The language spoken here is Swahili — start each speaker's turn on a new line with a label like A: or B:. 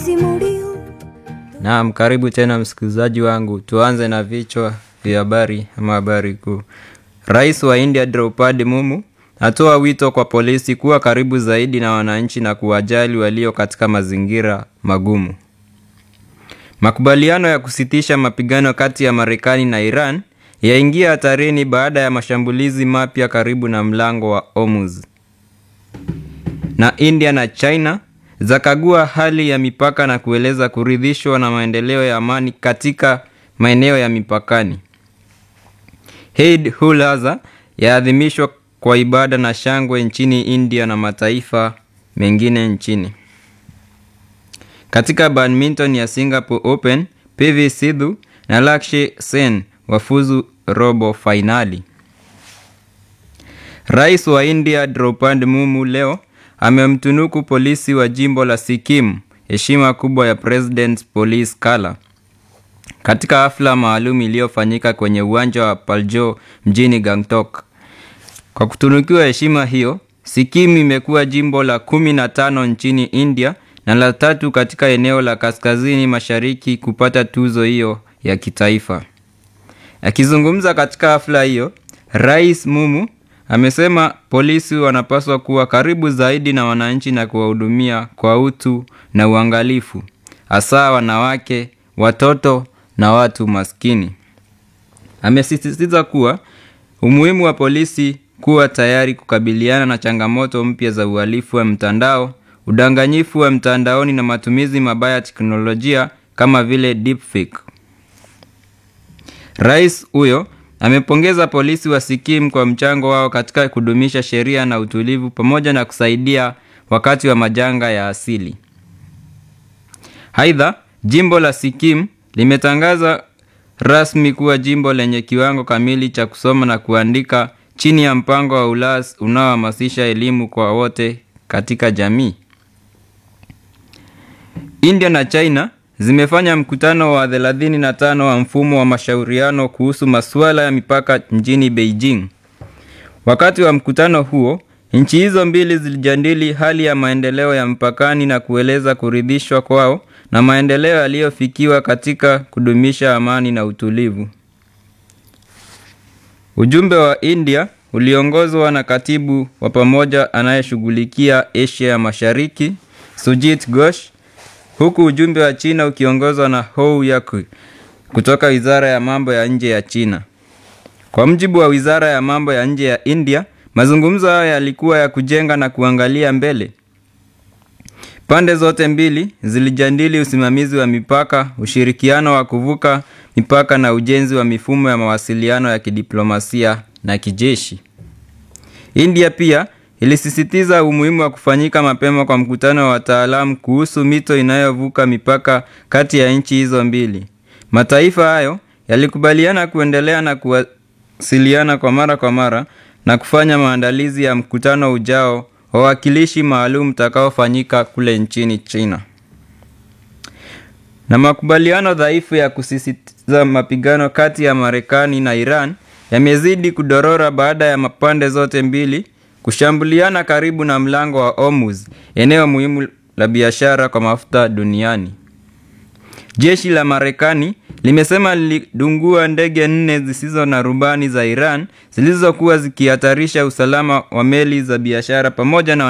A: murió.
B: Naam, karibu tena msikilizaji wangu. Tuanze na vichwa vya habari ama habari kuu. Rais wa India Draupadi Mumu atoa wito kwa polisi kuwa karibu zaidi na wananchi na kuwajali walio katika mazingira magumu. Makubaliano ya kusitisha mapigano kati ya Marekani na Iran yaingia hatarini baada ya mashambulizi mapya karibu na mlango wa Hormuz. Na India na China zakagua hali ya mipaka na kueleza kuridhishwa na maendeleo ya amani katika maeneo ya mipakani. Eid ul Adha yaadhimishwa kwa ibada na shangwe nchini India na mataifa mengine nchini. Katika badminton ya Singapore Open, PV Sidhu na Lakshya Sen wafuzu robo fainali. Rais wa India Draupadi Mumu leo amemtunuku polisi wa jimbo la Sikkim heshima kubwa ya President's Police Color katika hafla maalum iliyofanyika kwenye uwanja wa Paljo mjini Gangtok. Kwa kutunukiwa heshima hiyo, Sikkim imekuwa jimbo la kumi na tano nchini India na la tatu katika eneo la kaskazini mashariki kupata tuzo hiyo ya kitaifa. Akizungumza katika hafla hiyo, Rais Mumu amesema polisi wanapaswa kuwa karibu zaidi na wananchi na kuwahudumia kwa utu na uangalifu, hasa wanawake, watoto na watu maskini. Amesisitiza kuwa umuhimu wa polisi kuwa tayari kukabiliana na changamoto mpya za uhalifu wa mtandao, udanganyifu wa mtandaoni na matumizi mabaya ya teknolojia kama vile deepfake. Rais huyo amepongeza polisi wa Sikkim kwa mchango wao katika kudumisha sheria na utulivu pamoja na kusaidia wakati wa majanga ya asili. Aidha, jimbo la Sikkim limetangaza rasmi kuwa jimbo lenye kiwango kamili cha kusoma na kuandika chini ya mpango wa ULAS unaohamasisha elimu kwa wote katika jamii. India na China zimefanya mkutano wa 35 wa mfumo wa mashauriano kuhusu masuala ya mipaka mjini Beijing. Wakati wa mkutano huo, nchi hizo mbili zilijadili hali ya maendeleo ya mpakani na kueleza kuridhishwa kwao na maendeleo yaliyofikiwa katika kudumisha amani na utulivu. Ujumbe wa India uliongozwa na katibu wa pamoja anayeshughulikia Asia ya Mashariki, Sujit Ghosh, huku ujumbe wa China ukiongozwa na Hou Yaku kutoka Wizara ya Mambo ya Nje ya China. Kwa mjibu wa Wizara ya Mambo ya Nje ya India, mazungumzo hayo yalikuwa ya kujenga na kuangalia mbele. Pande zote mbili zilijadili usimamizi wa mipaka, ushirikiano wa kuvuka mipaka na ujenzi wa mifumo ya mawasiliano ya kidiplomasia na kijeshi. India pia ilisisitiza umuhimu wa kufanyika mapema kwa mkutano wa wataalamu kuhusu mito inayovuka mipaka kati ya nchi hizo mbili. Mataifa hayo yalikubaliana kuendelea na kuwasiliana kwa mara kwa mara na kufanya maandalizi ya mkutano ujao wa wawakilishi maalum utakaofanyika kule nchini China. Na makubaliano dhaifu ya kusisitiza mapigano kati ya Marekani na Iran yamezidi kudorora baada ya pande zote mbili kushambuliana karibu na mlango wa Hormuz, eneo muhimu la biashara kwa mafuta duniani. Jeshi la Marekani limesema lilidungua ndege nne zisizo na rubani za Iran zilizokuwa zikihatarisha usalama wa meli za biashara pamoja na